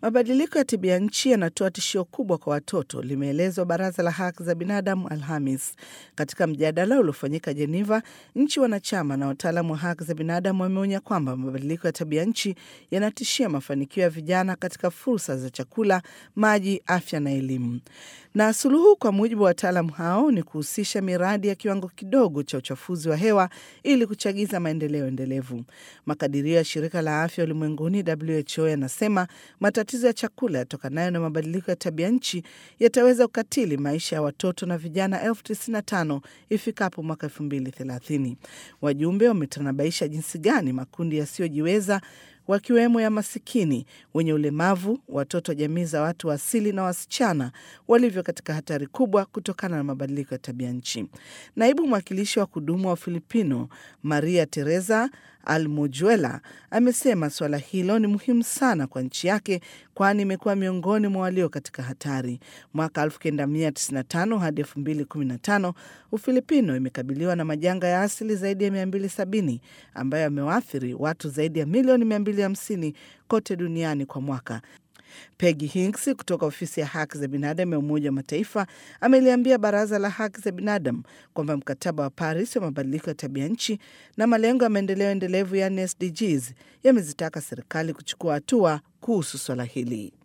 Mabadiliko ya tabia nchi yanatoa tishio kubwa kwa watoto, limeelezwa Baraza la Haki za Binadamu Alhamis. Katika mjadala uliofanyika Jeneva, nchi wanachama na wataalamu wa haki za binadamu wameonya kwamba mabadiliko ya tabia nchi yanatishia mafanikio ya vijana katika fursa za chakula, maji, afya na elimu. Na suluhu, kwa mujibu wa wataalamu hao, ni kuhusisha miradi ya kiwango kidogo cha uchafuzi wa hewa ili kuchagiza maendeleo endelevu. Makadirio ya shirika la afya ulimwenguni WHO yanasema matatizo ya chakula yatokanayo na mabadiliko ya tabia nchi yataweza kukatili maisha ya watoto na vijana elfu tisini na tano ifikapo mwaka elfu mbili thelathini. Wajumbe wametanabaisha jinsi gani makundi yasiyojiweza wakiwemo ya masikini, wenye ulemavu, watoto wa jamii za watu wa asili na wasichana walivyo katika hatari kubwa kutokana na mabadiliko ya tabia nchi. Naibu mwakilishi wa kudumu wa Filipino Maria Teresa Almujuela amesema suala hilo ni muhimu sana kwa nchi yake, kwani imekuwa miongoni mwa walio katika hatari. Mwaka 1995 hadi 2015 Ufilipino imekabiliwa na majanga ya asili zaidi ya 270 ambayo yamewaathiri watu zaidi ya milioni 250 kote duniani kwa mwaka. Peggy Hinks kutoka ofisi ya haki za binadamu ya Umoja wa Mataifa ameliambia Baraza la Haki za Binadamu kwamba mkataba wa Paris wa mabadiliko ya tabia nchi na malengo ya maendeleo endelevu yaani SDGs yamezitaka serikali kuchukua hatua kuhusu swala hili.